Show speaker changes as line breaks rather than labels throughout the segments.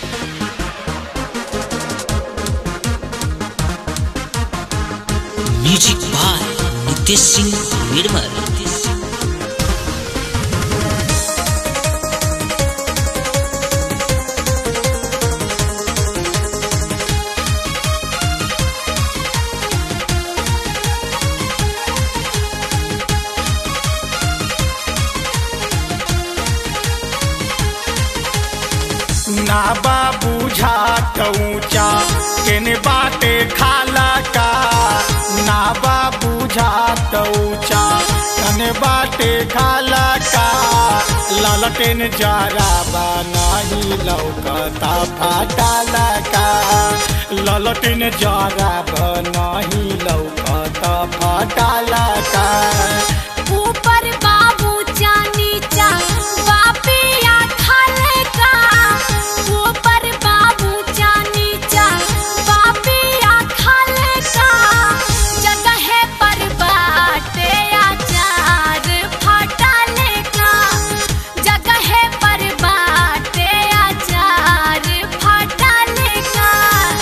music by Nitesh Singh Nirmal
ना बा बुझात ऊंचा केने बाटे खाला का ना बा बुझात ऊंचा कने बाटे खाला का ललटेन जरा बा नहीं लौकता फाटाला का ललटेन जरा बा नहीं लौकता फाटाला का
ऊपर बाबू चा नीचा बापिया खाले का ऊपर बाबू चा नीचा बापिया खाले का जगह पर बाटे आचार फटाले का जगह पर बाटे आचार फटाले का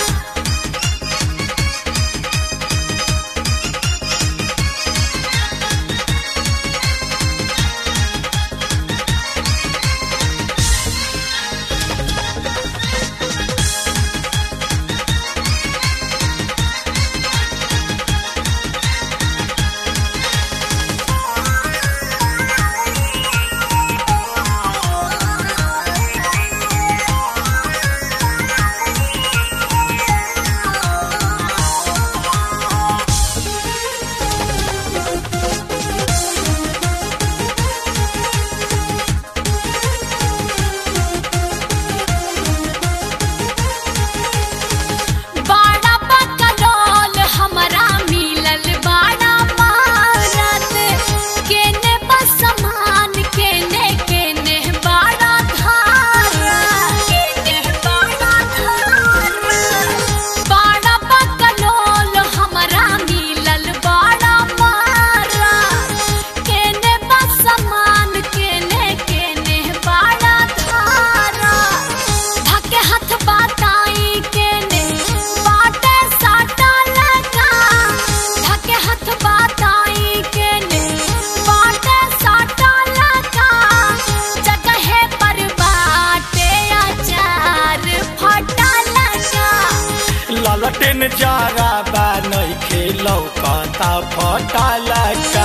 बाड़ा बकलोल हमरा मिलल बाड़ा मारत केने बसमान केने केने बाड़ा धारा केने बाड़ा धारा बाड़ा बकलोल हमरा मिलल बाड़ा मारा केने बसमान केने केने बाड़ा धारा धके हाथ बाताई केने बाटे साटा लगा धके हाथ बाताई केने बाटे साटा लगा जगह पर बाटे आचार फटा लगा
ललटेन जरा बा नहीं लौकता फटाला का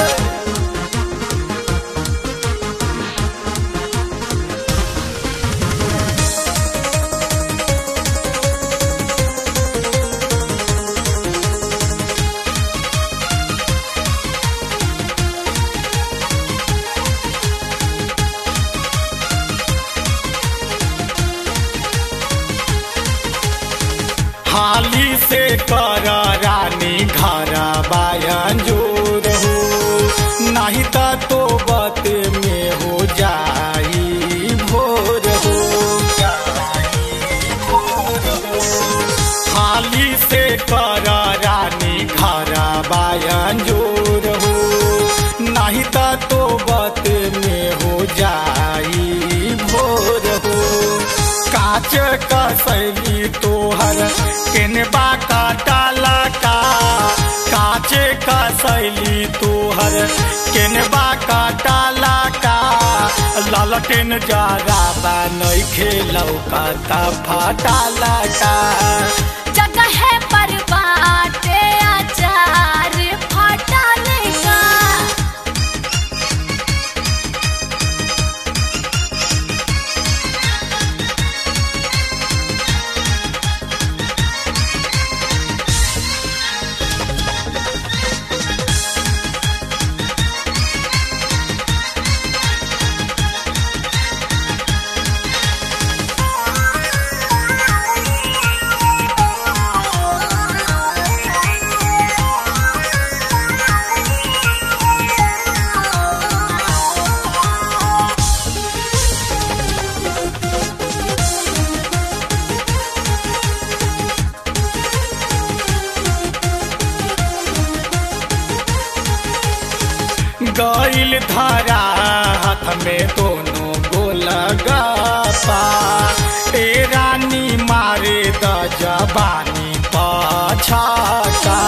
हाली से कर रानी घर बायन जोर हो नहीं तो तो बत में हो जाई भोर हो हाली से कर रानी घर बायन जोर हो नहीं तो तो बत में हो जाई भोर हो काच कसैली तोहर केनबा काटाला का काचे कसैली तोहर केनबा काटाला का ललटेन जरा बा नहीं खेलौ का फाटाला का
जगह पर बाटे आचार फटा लगा
गईल धारा हाथ में दोनों गोल गपा तेरा जबानी पछाका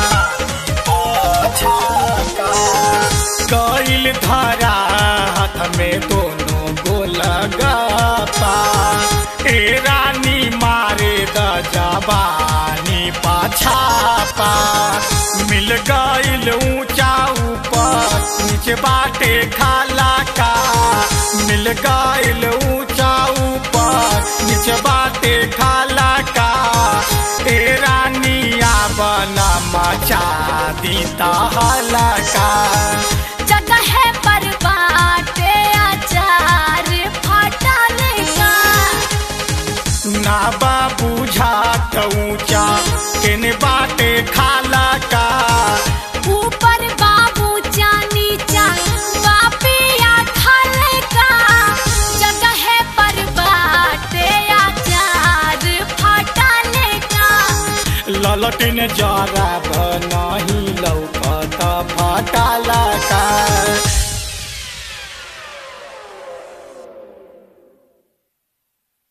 कैल धरा हाथ में दोनों गोल गपा ए रानी मारे द जबानी पाछापा मिल गईल ऊंचा ऊपर नीचे बाटे खाला का मिल गईल ऊंचा ऊपर नीचे बाटे खाला का ए रानिया बना मचा दी हलका
जगह पर बाटे अचार फटने का
ना बाबू झाट ऊंचा केने बाटे खाला का
ऊपर बाबू चा नीचा बापिया खाने का जगह पर बाटे अचार फटने का
ललटिन जरा नहीं लौकत फटाला